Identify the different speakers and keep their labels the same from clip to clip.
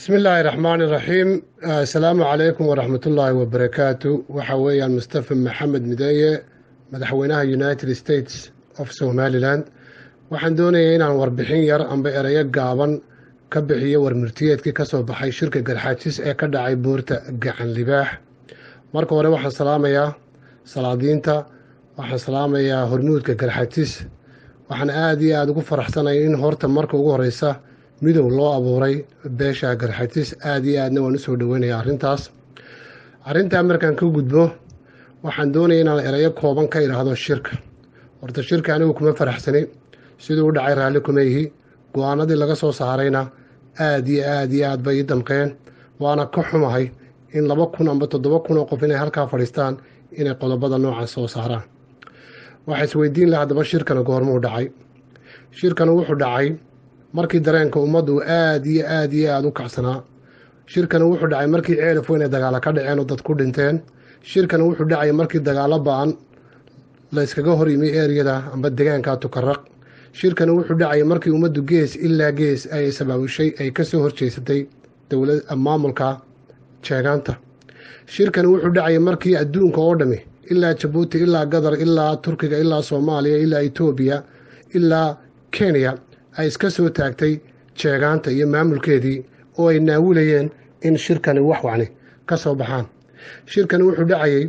Speaker 1: bismi illaahi raxmaani raxiim assalaamu calaykum waraxmatullaahi wabarakaatu waxa weeyaan mustafa maxamed mideeye madaxweynaha united states of somalilan waxaan doonayay inaan warbixin yar amba ereyo gaaban ka bixiyo warmurtiyeedkii ka soo baxay shirka garxaajis ee ka dhacay buurta gacan libaax marka hore waxaan salaamayaa salaadiinta waxaan salaamayaa hormuudka garxaajis waxaan aada iyo aada ugu faraxsanaya in horta marka ugu horeysa midow loo abuuray beesha garxatis aada iyo aadna waan usoo dhaweynaya arrintaas arrintaa markaan ka gudbo waxaan doonaya inaan erayo kooban ka idhaahdo shirka horta shirka anigu kuma faraxsani siduu u dhacay raalli kuma ihi go-aanadii laga soo saarayna aada iyo aada iyo aad bay ii damqeen waana ka xumahay in laba kun amba toddoba kun oo qof inay halkaa fadhiistaan inay qodobada noocaas soo saaraan waxaa isweydiin laha haddaba shirkana goormuu dhacay shirkana wuxuu dhacay markii dareenka ummaddu aada iyo aada iyo aada u kacsanaa shirkana wuxuu dhacay markii ceelaf weyn ay dagaalo ka dhaceen oo dad ku dhinteen shirkana wuxuu dhacay markii dagaalo ba-an la yskaga hor yimi eriyada amba degaanka tukaraq shirkana wuxuu dhacay markii ummaddu gees ilaa gees ay sabaabushay ay ka soo horjeysatay dowlad maamulka jeegaanta shirkana wuxuu dhacay markii adduunka oo dhami ilaa jabuuti ilaa gadar ilaa turkiga ilaa soomaaliya ilaa etoobiya ilaa kenya ay iska soo taagtay jeegaanta iyo maamulkeedii oo ay naawulayeen in shirkani wax wacni ka soo baxaan shirkani wuxuu dhacayay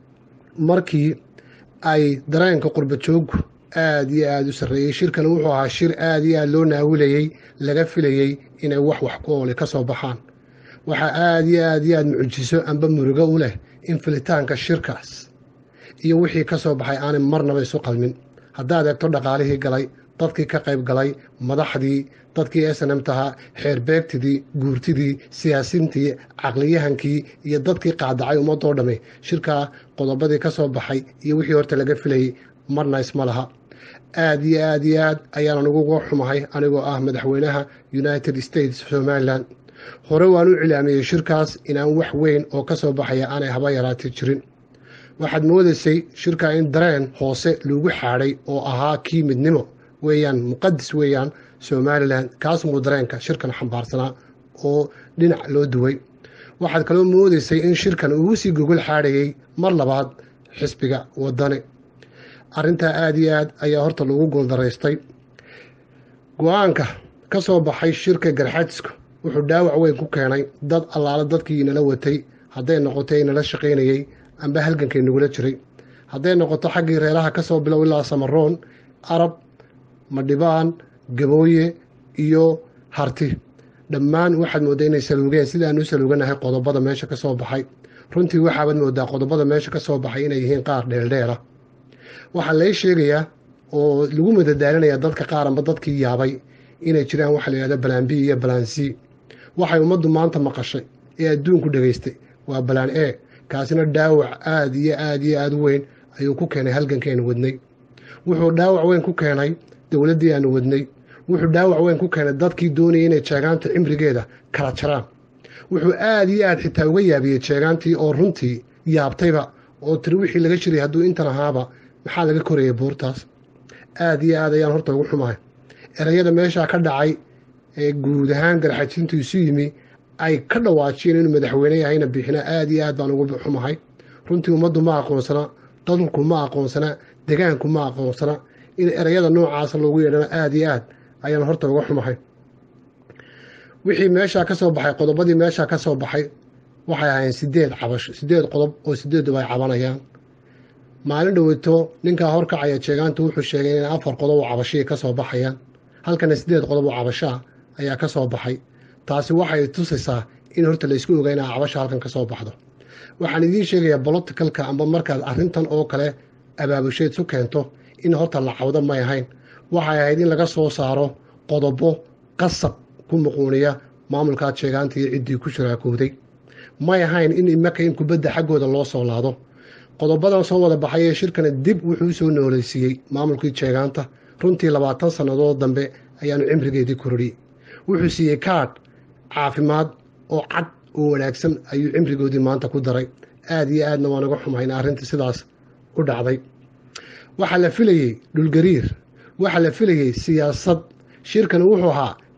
Speaker 1: markii ay dareenka qurba jooggu aada iyo aada u sarreeyey shirkani wuxuu ahaa shir aada iyo aada loo naawulayey laga filayey inay wax wax ku ooli ka soo baxaan waxaa aada iyo aada iyo aada mucjiso amba murugo u leh in filitaanka shirkaas iyo wixii ka soo baxay aanay marnaba isu qalmin haddaad eegto dhaqaalihii galay dadkii ka qayb galay madaxdii dadkii s n m tahaa xeerbeegtidii guurtidii siyaasiintii caqliyahankii iyo dadkii qaadacay ummadoo dhamme shirkaa qodobadii ka soo baxay iyo wixii horta laga filayay marna isma laha aada iyo aada iyo aad ayaanan uguga xumahay anigoo ah madaxweynaha united states somalilan hore waan u cilaamiyey shirkaas inaan wax weyn oo ka soo baxaya aanay haba yaraatay jirin waxaad moodaysay shirkaa in dareen hoose lagu xaadhay oo ahaa kii midnimo weeyaan muqadis weeyaan somalilan kaas muu dareenka shirkan xambaarsanaa oo dhinac loo duway waxaad kaloo moodaysay in shirkan uu sii gogol xaadhayay mar labaad xisbiga wadani arrintaa aada iyo aad ayaa horta lagu gooldaraystay go-aanka ka soo baxay shirka garxajiska wuxuu dhaawac weyn ku keenay dad allaala dadkii inala watay hadday noqoto inala shaqaynayey amba halgankay nagula jiray hadday noqoto xaggii reeraha ka soo bilow ilaa samaroon arab madhibaan gabooye iyo harti dhammaan waxaad mooddaa inay saluugeen sidaan u saluuganahay qodobada meesha ka soo baxay runtii waxaabaad mooddaa qodobada meesha ka soo baxay inay yihiin qaar dheeldheela waxaa lay sheegayaa oo lagu madadaalinayaa dadka qaar amba dadkii yaabay inay jiraan waxa la yidhahda balaan b iyo balaan c waxay ummaddu maanta maqashay ee adduunku dhegaystay waa balaan e kaasina dhaawac aada iyo aada iyo aada u weyn ayuu ku keenay halgankeenu wadnay wuxuu dhaawac weyn ku keenay dowladdii aanu wadnay wuxuu dhaawac weyn ku keenay dadkii doonayay inay jeegaanta cimrigeeda kala jaraan wuxuu aada iyo aada xitaa uga yaabiyey jeegaantii oo runtii yaabtayba oo tiri wixii laga jiray hadduu intan ahaaba maxaa laga korayay buurtaas aada iyo aad ayaan horta ugu xumahay erayada meeshaa ka dhacay ee guud ahaan garxajintu isu yimi ay ka dhawaajiyeen inuu madaxweyne yahayna bixina aada iyo aad baan ugu xumahay runtii ummaddu ma aqoonsana dadulku ma aqoonsana degaanku ma aqoonsana in erayada noocaasa loogu yeedhana aada iyo aad ayaan horta uga xumahay wixii meeshaa ka soo baxay qodobadii meeshaa ka soo baxay waxay ahaayeen sideed cabasho sideed qodob oo sideeduba ay cabanayaan maalin dhoweyto ninkaa horkacaya jeegaanta wuxuu sheegay in afar qodob oo cabashihii ka soo baxayaan halkana sideed qodob oo cabashaa ayaa ka soo baxay taasi waxay tusaysaa in horta laysku ogaa inaa cabasha halkan ka soo baxdo waxaan idiin sheegayaa boloticalka amba markaad arrintan oo kale abaabusheed su keento in horta la cawdo may ahayn waxay ahayd in laga soo saaro qodobo qasab ku muquuniya maamulkaa jeegaanta iyo ciddii ku shiraakowday may ahayn in imaka in kubadda xaggooda loo soo laado qodobadan soo wada baxay ee shirkana dib wuxuu u soo nooleysiiyey maamulkii jeegaanta runtii labaatan sannadood dambe ayaanu cimrigeedii kororiyey wuxuu siiyey kaadh caafimaad oo cad oo wanaagsan ayuu cimrigoodii maanta ku daray aada iyo aadna waan uga xumahay in arrintii sidaas u dhacday waxaa la filayey dhulgariir waxaa la filayey siyaasad shirkani wuxuu ahaa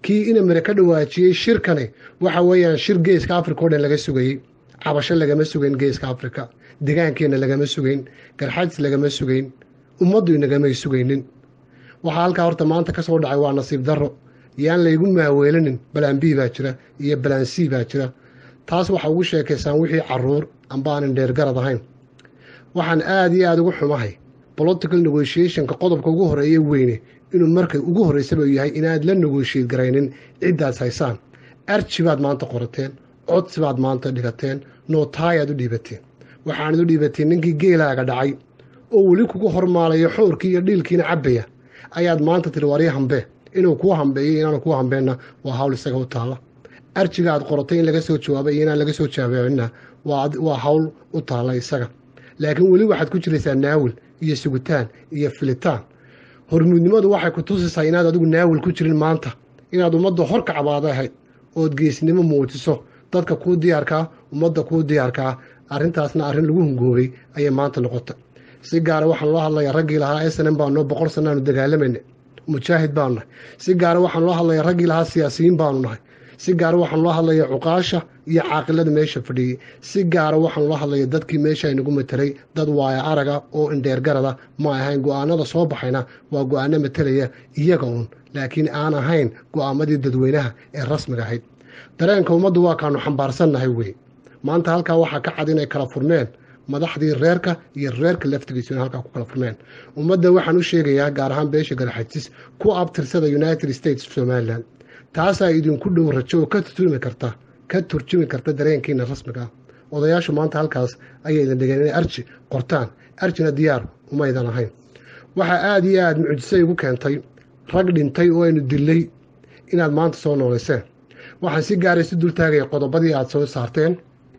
Speaker 1: kii inamire ka dhawaajiyey shirkani waxa weeyaan shir geeska africa o dhan laga sugayey cabasho lagama sugayn geeska africa degaankeena lagama sugayn garxadis lagama sugayn ummaddu inagamay sugaynin waxaa halkaa horta maanta ka soo dhacay waa nasiib darro yaan laygu maaweelanin balaan b baa jira iyo balaan c baa jira taas waxa ugu sheekaysaan wixii caruur amba aanan dheergarad ahayn waxaan aada iyo aada ugu xumahay political negotiationka qodobka ugu horeeye weyne inuu markay ugu horreysaba yahay inaad la negotiate garaynin ciddaas haysaan arji baad maanta qorateen codsi baad maanta dhigateen nootaayaad u dhiibateen waxaanad u dhiibateen ninkii geelaaga dhacay oo weli kugu hormaalayo xoorkii iyo dhiilkiina cabbaya ayaad maanta tiri warya hambee inuu kuu hambeeyo inaanu kuu hambeenna waa hawl isaga u taalla arjiga aad qoratay in laga soo jawaabay iyo inaan laga soo jawaabecinna waa hawl u taalla isaga laakiin weli waxaad ku jiraysaa naawil iyo sugitaan iyo filitaan hormuudnimadu waxay ku tusaysaa inaad adigu naawil ku jirin maanta inaad ummadda hor kacbaada ahayd ood geesnimo muujiso dadka kuu diyaarkaa ummadda kuu diyaarkaa arrintaasna arrin lagu hungoobay ayay maanta noqota si gaara waxaan loo hadlayaa raggii lahaa snm baanoo boqol sannaanu dagaalamayna mujaahid baanu nahay si gaara waxaan loo hadlayaa raggii lahaa siyaasiyiin baanu nahay si gaara waxaan loo hadlayaa cuqaasha iyo caaqilada meesha fadhiyey si gaara waxaan loo hadlaya dadkii meesha aynagu matelay dad waaya araga oo indheergarada ma ahayn go-aanada soo baxayna waa go-aano matelaya iyaga uun laakiin aan ahayn go-aamadii dadweynaha ee rasmiga ahayd dareenka ummaddu waa kaanu xambaarsannahay wey maanta halkaa waxaa ka cad inay kala furmeen madaxdii reerka iyo reerka laftigiisu in halkaa ku kala furmeen ummadda waxaan u sheegayaa gaar ahaan beesha galxajis ku abtirsada united states somalilan taasaa idinku dhow rajo oo ka turjumi karta ka turjumi karta dareenkiina rasmiga ah odayaashu maanta halkaas ayay idin dhigeen inay arji qortaan arjina diyaar umaydan ahayn waxaa aada iyo aada mucjise igu keentay rag dhintay oo aynu dillay inaad maanta soo noolayseen waxaan si gaaray si dultaagaya qodobadii aada soo saarteen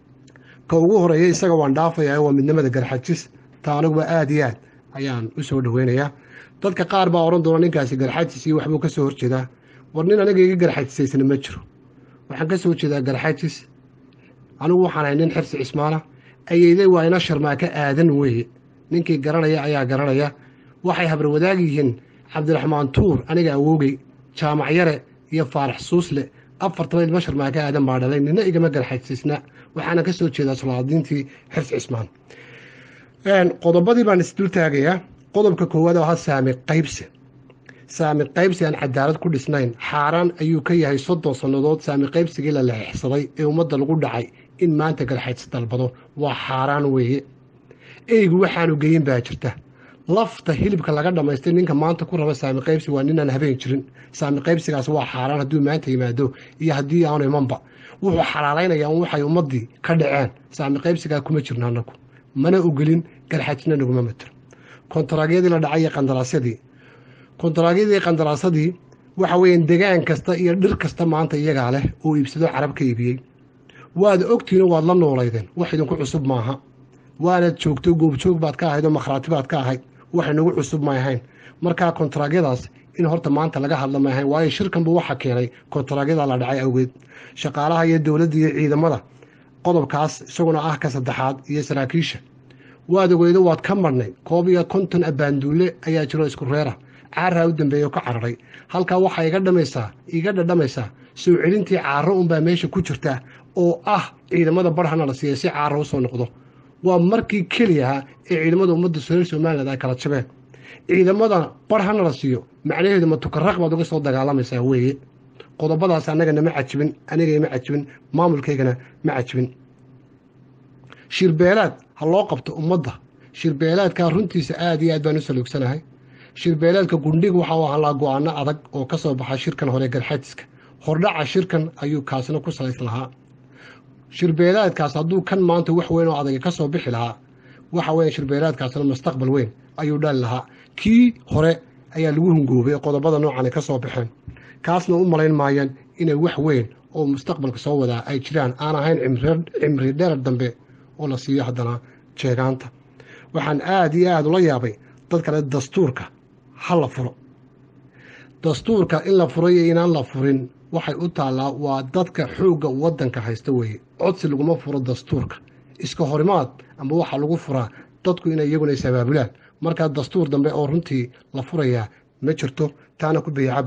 Speaker 1: ka ugu horeeya isaga waan dhaafayaa waa midnimada garxajis taa aniguba aada iyo aad ayaan u soo dhoweynayaa dadka qaar baa odhan doona ninkaasi garxajis iyo waxbuu ka soo horjeedaa war nin aniga iga garxajisaysna ma jiro waxaan ka soo jeedaa garxajis anigu waxaan ahay nin xirsi cismaala ayeyday waa ina sharmaaka aadan weeye ninkii garanaya ayaa garanaya waxay habar wadaag yihiin cabdiraxmaan tuur aniga awoogay jaamac yare iyo faarax suusle afartaba ilma sharmaaka aadan baa dhalay nina igama garxajisna waxaana ka soo jeedaa sulaadiintii xirsi cismaan qodobadii baan isdul taagayaa qodobka koowaad oo ahaa saami qaybsi saami qaybsi aan cadaalad ku dhisnayn xaaraan ayuu ka yahay soddon sannadood saami qaybsigii la leexsaday ee ummadda lagu dhacay in maanta galxays dalbado waa xaaraan weeye eygu waxaanu geyin baa jirta lafta hilibka laga dhammaystay ninka maanta ku raba saami qaybsi waa ninaan habeen jirin saami qaybsigaas waa xaaraan hadduu maanta yimaado iyo haddii aanu imanba wuxuu xalaalaynayaa un waxay ummaddii ka dhaceen saami qaybsigaa kuma jirno annagu mana ogelin garxajna naguma matiro kontaraagyadii la dhacay iyo qandaraasyadii kontaraagyadii qandaraasadii waxa weeyaan degaan kasta iyo dhir kasta maanta iyagaa leh oo iibsado carab ka iibiyey waad ogtiino waad la noolaydeen wax idinku cusub maaha waanaad joogto goobjoog baad ka ahayd oo makhraati baad ka ahayd wax inagu cusub ma ahayn markaa kontaraagyadaas in horta maanta laga hadla ma ahayn waayo shirkanbu waxa keenay kontaraagyada la dhacay awgeed shaqaalaha iyo dowladda iyo ciidamada qodobkaas isaguna ah ka saddexaad iyo saraakiisha waad ogeydo waad ka marhnay koob iyo konton abbaanduulle ayaa jiro isku reera caaraa u dambeeya oo ka cararay halkaa waxaa iga dhamaysaa iga dhadhamaysaa soo celintii caaro unbaa meesha ku jirta oo ah ciidamada barhana la siiya si caaro u soo noqdo waa markii keliyaha ee ciidamada ummadda reer somaliland ay kala jabeen ciidamada barhana la siiyo macnaheedu ma tukaraq baad uga soo dagaalamaysaa weeye qodobadaas annagana ma cajibin anigay ma cajibin maamulkaygana ma cajibin shirbeelaad ha loo qabto ummadda shirbeelaadkaa runtiisa aad iyo aad baan u saluugsanahay shirbeelaadka gundhiga waxa u ahalaa go-aano adag oo ka soo baxa shirkan hore garxajiska hordhaca shirkan ayuu kaasina ku salays lahaa shirbeelaadkaas hadduu kan maanta wax weyn oo adaga ka soo bixi lahaa waxa weya shirbeelaadkaasna mustaqbal weyn ayuu dhali lahaa kii hore ayaa lagu hungoobay qodobada noocan ay ka soo baxeen kaasna u malayn maayaan inay wax weyn oo mustaqbalka soo wadaa ay jiraan aan ahayn cimri dherar dambe oo la siiyo haddana jeegaanta waxaan aada iyo aada ula yaabay dad kale dastuurka ha la furo dastuurka in la furo iyo inaan la furin waxay u taallaa waa dadka xoogga waddanka haysta weeye codsi laguma furo dastuurka iska horimaad amba waxaa lagu furaa dadku inay iyaguna isabaabulaan markaa dastuur dambe oo runtii la furayaa ma jirto taana ku bayacaba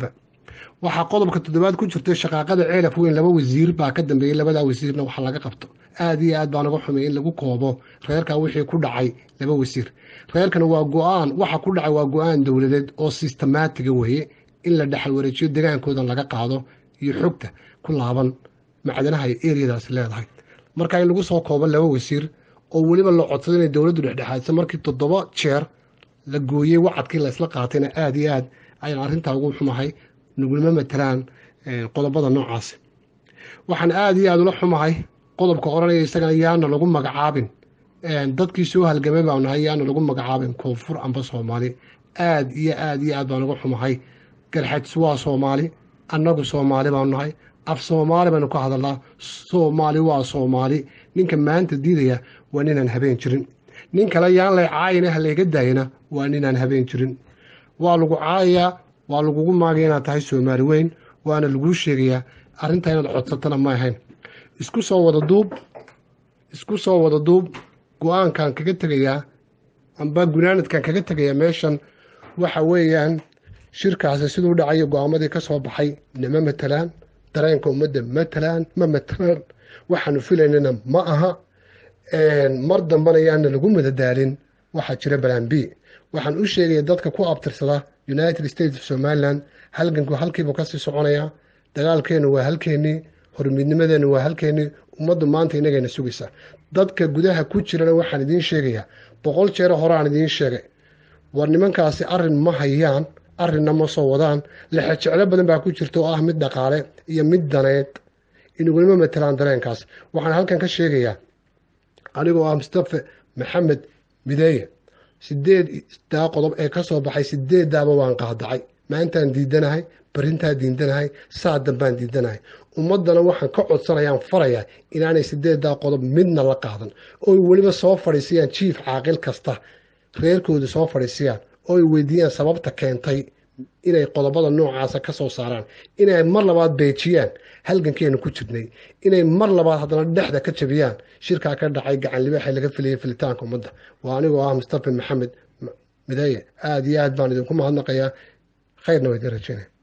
Speaker 1: waxaa qodobka toddobaad ku jirtay shaqaaqada ceelaf weyn laba wasiir baa ka dambeeyey labadaa wasiirna waxa laga qabto aad iyo aad baa naga xumay in lagu koobo reerkaa wixii ku dhacay laba wasiir reerkana waa go-aan waxa ku dhacay waa go-aan dowladeed oo sistemaatiga weeye in la dhexal wareejiyo degaankoodan laga qaado iyo xogta ku laaban macdanaha ay eriyadaasi leedahay marka in lagu soo koobo laba wasiir oo weliba la codsado inay dowladdu dhexdhexaadisa markii toddoba jeer la gooyey wacadkii la isla qaatayna aad iyo aad ayaan arrintaa ugu xumahay nugulma matalaan qodobada noocaasi waxaan aad iyo aad ula xumahay qodobka oranaya isagana yaana lagu magacaabin dadkii soo halgamay baa nahay yaana lagu magacaabin koonfur amba soomaali aad iyo aad iyo aad baan uga xumahay garxajs waa soomaali annagu soomaali baanu nahay af soomaali baynu ka hadalnaa soomaali waa soomaali ninka maanta diidaya waa ninaan habeen jirin nin kale yaan lay caayina ha layga daayana waa ninaan habeen jirin waa lagu caayayaa waa lagugu maagaya inaad tahay soomaali weyn waana laguu sheegayaa arrintaa inaad codsatana ma ahayn isku soo wada duub isku soo wada duub go-aankan kaga tegayaa amba gunaanadkan kaga tegayaa meeshan waxa weeyaan shirkaasi siduu dhacayo go-aamadii ka soo baxay nama matalaan dareenka ummadda matalaan ma matalaan waxaanu filaynana ma aha mar dambana yaana lagu madadaalin waxaa jira balaan b waxaan u sheegaya dadka ku abtirsada united states of somalilan halganku halkiibuu kasii soconayaa dagaalkeennu waa halkeennii hormidnimadeennu waa halkeennii ummaddu maanta inagayna sugaysa dadka gudaha ku jirana waxaan idiin sheegayaa boqol jeero horeaan idiin sheegay war nimankaasi arrin ma hayaan arrinna ma soo wadaan lexejeclo badan baa ku jirta oo ah mid dhaqaale iyo mid daneed inugulama matalaan dareenkaas waxaan halkan ka sheegayaa anigoo ah mustafe maxamed mideeye sideeddaa qodob ee ka soo baxay sideeddaaba waan qaadacay maantaan diidanahay barintaa diidanahay saa dambaan diidanahay ummaddana waxaan ka codsanayaan farayaa inaanay sideeddaa qodob midna la qaadan ooy weliba soo fadhiisiyaan jiif caaqil kasta reerkooda soo fadhiisiyaan ooy weydiiyaan sababta keentay inay qodobada noocaasa ka soo saaraan inay mar labaad beejiyaan halgankeenu ku jirnay inay mar labaad haddana dhexda ka jabiyaan shirkaa ka dhacay gacan libaaxee laga filayay filitaanka ummadda waa anigoo ah mustafa maxamed mideeye aada iyo aad baan idinku mahadnaqayaa khayrna waa idin rajeynaya